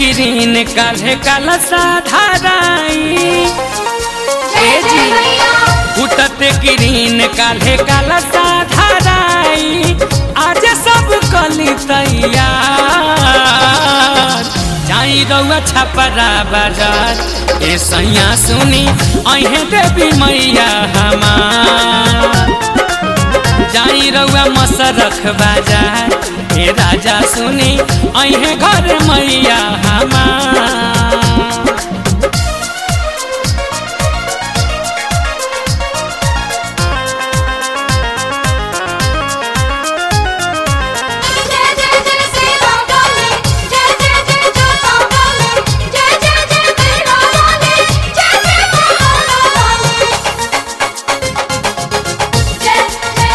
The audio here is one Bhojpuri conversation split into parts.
गिरीन काल्हे काला साधाराई जय जय मैया फुटते गिरीन काल्हे काला साधाराई आज सब कली तैयार जाई रउआ छपरा बाजार ए सैया सुनी अहे देवी मैया हमार जाई रउआ मसरख बाजार ए राजा सुनी अहे घर मैया हमार जय जय जय सेवा वाले जय जय जय जोता वाले जय जय जय मेरा वाले जय जय महारा वाले जय जय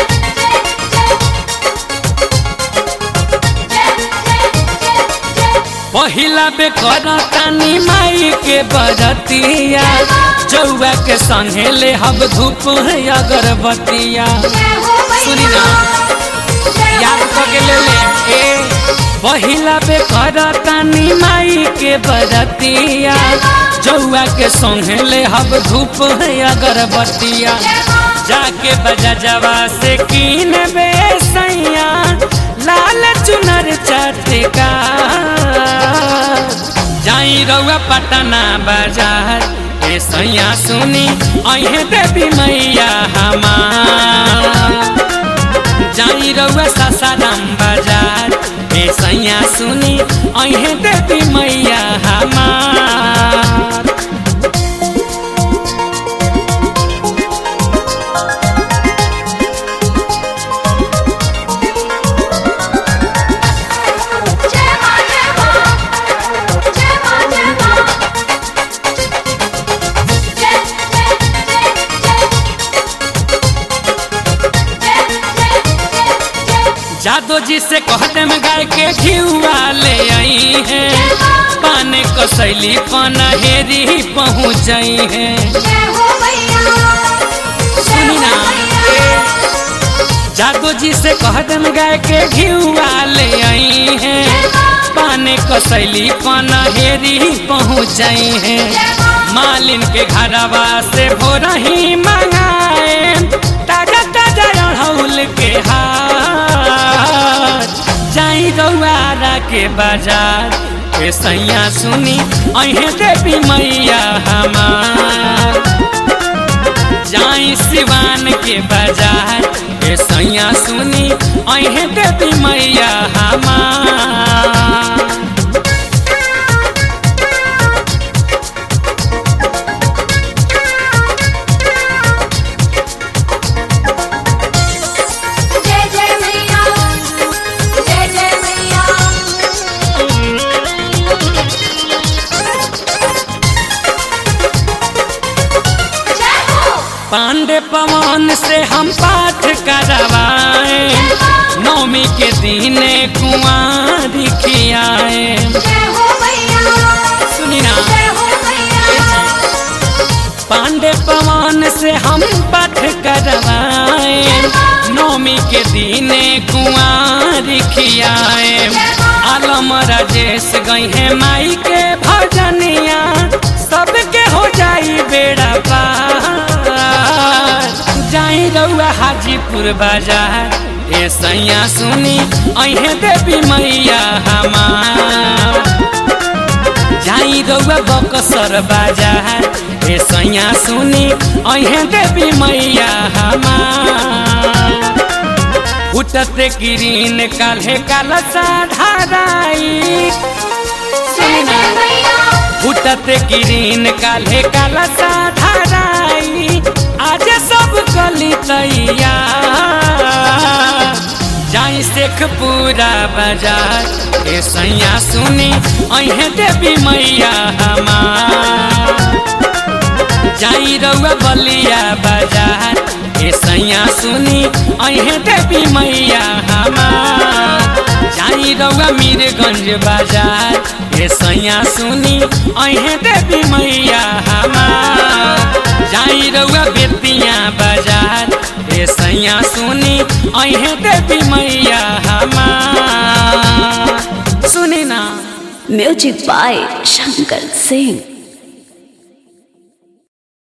जय जय जय जय जय पहिला बे करतानी माई के बरतिया जौआ के संगे ले हब धूप है अगरबत्तिया जय हो सुनी ना याद करके ले ले ए पहिला बे करतानी माई के बरतिया जौआ के संगे ले हब धूप है अगरबत्तिया जाके बजा जवा से कीन बे सैया लाल चुनर चटका जाई रउआ पटना बाजार ए सैया सुनी अहे देवी मैया हमार जाई रउआ सासाराम बाजार ए सैया सुनी अहे देवी मैया हमार जय मां जय मां जय मां जय मां जय जय जय जय जय जय जादो जी से कहते में गाय के घिउआ ले आई है पाने कसैली पनहेरी पहुँच है जय हो मैया सुनी ना जादो जी से कहते में गाय के घिउआ ले आई है पाने कसैली पनहेरी पहुँच है मालिन के घरवा से भोरही मंगाए ताजा ताजा अड़हुल के हार जाई रउआरा के बाजार ए सैया सुनी अहे देवी मैया हमार जाई सिवान के बाजार ए सैया सुनी अहे देवी मैया हमार जय जय मैया जय जय मैया जय हो पांडे पवन से हम पाठ करवाए नौमी के दिने कुआरी खियाए जय हो मैया सुनी ना जय हो मैया पांडे पवन से हम पाठ करवाए नौमी के दिने कुआरी खियाए आलम राजेश गई है माई के भजनिया सबके हो जाई बेड़ा पार जाई रउआ हाजीपुर बाजार ए सैया सुनी अहे देवी मैया हमार जाई रउआ बकसर बाजार ए सैया सुनी अहे देवी मैया हमार उठते गिरीन काल्हे काला साधाराई जय जय मैया उठते गिरीन काल्हे काला साधाराई आज सब कली तैयार जाई शेख पूरा बाजार ए सैया सुनी अहे देवी मैया हमार जाई रउआ बलिया बाजार ए सैया सुनी अहे देवी मैया हमार जाई रउआ मीरगंज बाजार ए सैया सुनी अहे देवी मैया हमार जाई रउआ बेतिया बाजार ए सैया सुनी अहे देवी मैया हमार सुनी ना Music by Shankar Singh.